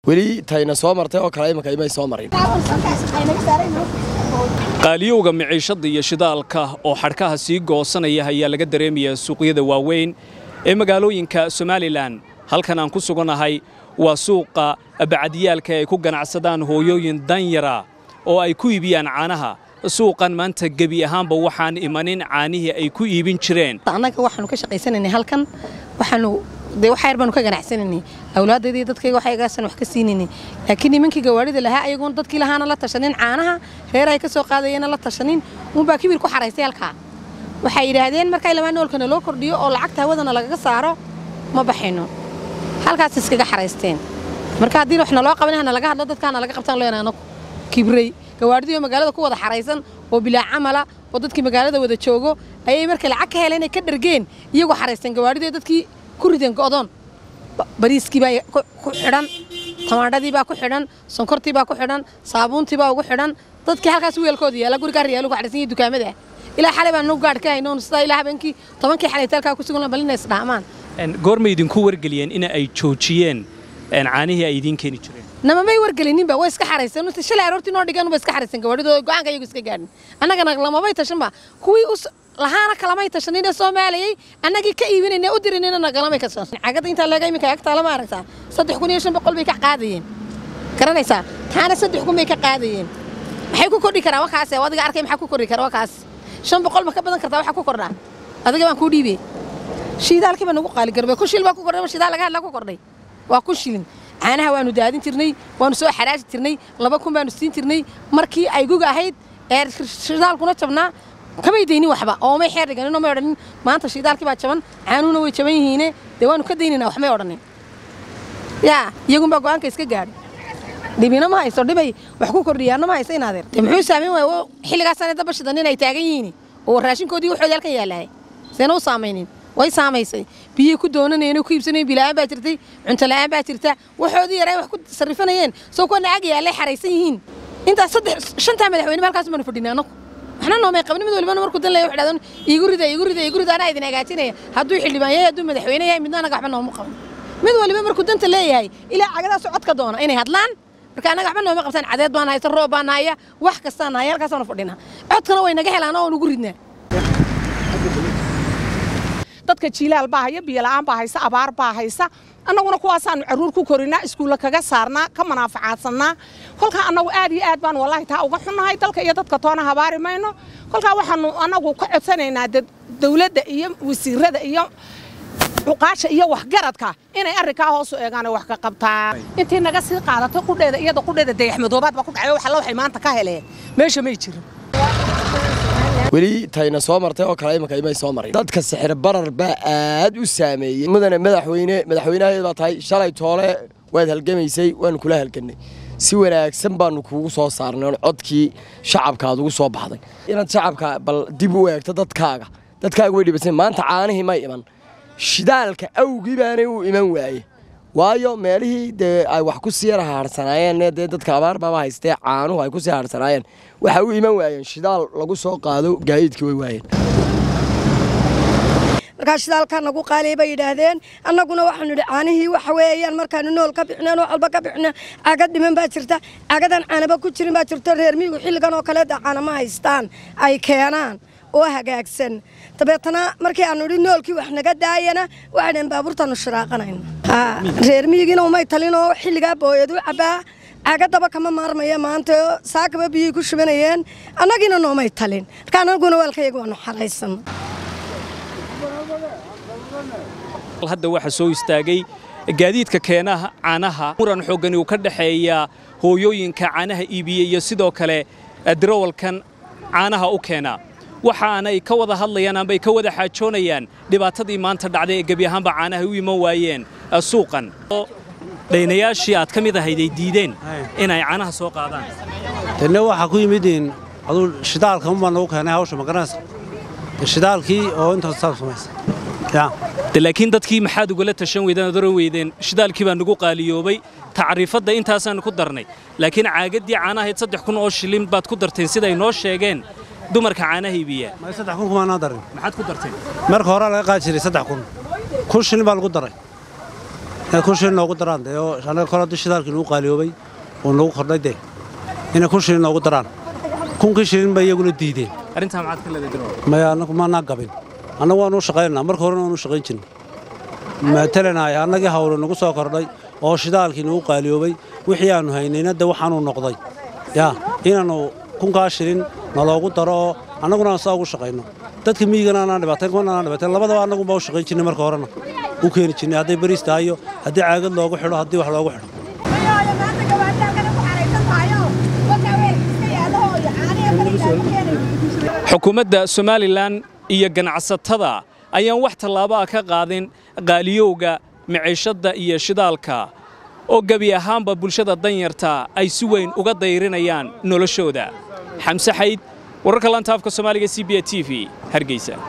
weli tayna soo martay oo kale imanka imay soo marin qaaliyowga miciishadda iyo shidaalka oo xadhkaha sii goosanaya ayaa laga dareemayaa suuqyada waaweyn ee magaalooyinka somalilan halkan aan ku sugannahay waa suuqa bacdiyaalka ay ku ganacsadaan hooyooyin danyara oo ay ku iibiyaan caanaha suuqan maanta gebi ahaanba waxaan imanin caanihii ay ku iibin jireen annaga waxaanu ka shaqaysanaynay halkan waxaanu dee wax yar baanu ka ganacsanaynay awlaadaydii dadkayga waxaygaasaan wax ka siinaynay laakiin nimankii gawaarida lahaa ayagoon dadkii lahaana la tashanin caanaha reer ay ka soo qaadayeenna la tashanin uunbaa kibir ku xaraystay halkaa waxay yidhaahdeen markay lamaa noolkana loo kordhiyo oo lacagta hawadana lagaga saaro ma baxayno halkaas iskaga xaraysteen marka haddii wax naloo qaban hana laga hadlo dadkaana laga qabtaan leenahay anagu kibray gawaadhidiioo magaalada ku wada xaraysan oo bilaa camala oo dadkii magaalada wada joogo ayay markay lacag ka heleen ay ka dhargeen iyagoo xaraysteen gawaadhidii dadkii ku rideen go'doon bariiskii baa ku xidhan tamaandhadii baa ku xidhan sonkortii baa ku xidhan saabuuntii baa ugu xidhan dadkii halkaas weelkooda yaala gurigaa riyaalu ku xaraysan iyo dukaamada ilaa xalay baan nagu gaadh ka haynoon sidaa ilaa habeenkii tobankii xalayta halkaa ku sugan bal inay isdhaamaan goorma idinku wargeliyeen in ay joojiyeen caanihii ay idiin keeni jireen nama may wargelininba way iska xarayseen inta shalay aroortii noo dhigeen ba iska xarayseen gawaadhidooda go'aanka iyagu iska gaadhin annagana lamabay tashanba kuwii lahaana kalamay tashanin ee soomaaliyay annagii ka iibinayna u dirinayna nagalamay ka tashan cagada intaa leega iminka agtaala ma aragtaa saddex kun iyo shan boqol bay ka qaadayeen garanaysaa taana saddex kun bay ka qaadayeen maxay ku kordhi karaa wakaas adiga arkay maxaa ku kordhi kara wakaas shan boqol ma ka badan kartaa waxaa ku kordhaa adiga baan kuu dhiibey shiidaalkii baa nagu qaali garbay ku shil baa ku kordhay ma shidaal laga hadlaa ku kordhay waa ku shilin caanaha waanu daadin jirnay waanu soo xaraaji jirnay laba kun baanu siin jirnay markii ay guga ahayd ee shidaalkuna jabnaa kamay daynin waxba oo may xeer dhiganinoo may odhanin maanta shiidaalkii baa jaban caanuhuna way jaban yihiine dee waanu ka daynaynaa wax may odhanin yaa iyagunbaa go'aanka iska gaadhay dhibina ma hayso dhibay wax ku kordhiyaanna ma hayso inaadeer dee muxuu saameyn waaya xilligaasaan daba shidan inay taagan yihiin oo raashinkoodii waxoodii halkan yaalahay seena u saamaynin way saamaysay biyey ku doonanayeen ku iibsanayeen bila'aan baa jirtay cunto la'aan baa jirta waxoodii yaray wax ku sarrifanayeen soo kuwa nacag yaallay xaraysan yihiin intaas saddex shantaa madaxweyne halkaas baanu fadhinay annagu waxna noomay qabin mid walibana markuu dan leeyahay waxdhadan iigu rida iigu rida iigu rida anaa idin hagaajinaya hadduu xildhibaan yahay hadduu madaxweyne yahay midna anaga waxba nooma qaban mid waliba markuu danta leeyahay ilaa cagadaas codka doona inay hadlaan marka annaga waxba nooma qabtaan cadeed baan haysa roob baan haya wax kastaan haya halkaasaanu fadhinaa codkana way naga helaan oo nugu ridnaa dadka jiilaal baa haya biyola'aan baa haysa abaar baa haysa annaguna kuwaasaanu carruur ku korinaa iskuulla kaga saarnaa ka manaafacaadsanaa kolkaa annagu aad iyo aad baan wallaahi taa uga xunnahay dalka iyo dadka toona habaari mayno kolkaa waxaanu annagu ka codsanaynaa dawladda iyo wasiirada iyo cuqaasha iyo waxgaradka inay arrinkaa hoosu eegaanoo wax ka qabtaan intii naga sii qaadatay qudheeda iyada qudheeda dayaxmadoobaad baa ku dhacay wax alla waxay maanta ka heleen meesha may jirin weli tayna soo martay oo kale imanka imay soo marin dadka sixir barar baa aad u saameeyey mudane madaxweyne madaxweynaheed baa tahay shalay toole waad halgamaysay waanu kula halgannay si wanaagsan baanu kuugu soo saarnay oon codkii shacabka aad ugu soo baxday inaad shacabka bal dib u eegto dadkaaga dadkaaga way dhibasan maanta caanihii may iman shidaalka awgii baanay u iman waaye waayo meelihii dee ay wax ku sii haarsanaayeen dee dadka abaar baaba haystee caanuhu ay ku sii haarsanaayeen waxay u iman waayeen shidaal lagu soo qaado gaadiidkii way waayeen markaa shidaalkaa nagu qaaliyay bay yidhaahdeen annaguna waxaanu idhi caanihii waxa weeyaan markaanu nool ka bixineen wax walba ka bixineen cagad dhiman baa jirta cagadan caanaba ku jirin baa jirto reer miyigu xilligan oo kaleeda caanama haystaan ay keenaan oo hagaagsan dabeetana markii aanu idhi noolkii wax naga daayana waxay dhaheen baabuurtaanu shiraaqanayna reer miyigiina umay talinoo xilligaa booyad u cabbaa cagadaba kama maarmaya maanta saakaba biyay ku shubanayeen annagiina noomay talin marka annaguna waalkayaga waanu xaraysan hadda waxaa soo istaagay gaadiidka keenaha caanaha muran xooggani uu ka dhexeeya hooyooyinka caanaha iibiya iyo sidoo kale darawalkan caanaha u keena waxaanay ka wada hadlayaan ambay ka wada xaajoonayaan dhibaatadii maanta dhacday ee gebi ahaanba caanaha u iman waayeen suuqan dhaynayaashii aad ka mid ahayd ay diideen inay caanaha soo qaadaan tanna waxaa ku yimid aduu shidaalka unbaa nagu keenay hawsha magaranaysa shidaalkii oo intaas saab samaysa de laakiin dadkii maxaad ugala tashan weydeen ood oran weydeen shidaalkii baa nagu qaaliyoobay tacriifadda intaasaanu ku darnay laakiin caagaddii caanahayd saddex kun oo shilin baad ku darteen siday noo sheegeen dumarka caanaha iibiya may saddex kun kumaanaa darin maxaad ku darteen marka hore laga qaadi jiray saddex kun kun shilin baa lagu daray inay kun shilin noogu daraan dee oo annaga kole haddii shidaalkii nagu qaaliyoobay oo nagu kordhay dee inay kun shilin noogu daraan kunkii shilin bay iyaguna diideen arrintaa maxaad ka leedahay dirool maya annagu maanaa gabin annagu waanu u shaqaynaa marka horena waanu u shaqayn jirnay matalanay annagii hawle nagu soo kordhay oo shidaalkii nagu qaaliyoobay wixii aannu haynayna de waxaanuu noqday yaa inaannu kunkaa shilin naloogu daro oo annaguna aan saa ugu shaqayno dadka miyigana anaan dhibaatayn kuwana anaan dhibaatayn labadaba annagunbaa u shaqayn jirnay marka horena u keeni jirnay hadday bariis tahay iyo haddii caagad loogu xidho haddii wax loogu xidho xukuumadda somalilan iyo ganacsatada ayaan wax tallaabo ah ka qaadin qaaliyowga miciishadda iyo shidaalka oo gebi ahaanba bulshada danyarta ay si weyn uga dayrinayaan noloshooda xamse xayd wararka lantaafka soomaaliga c b a t v hargeysa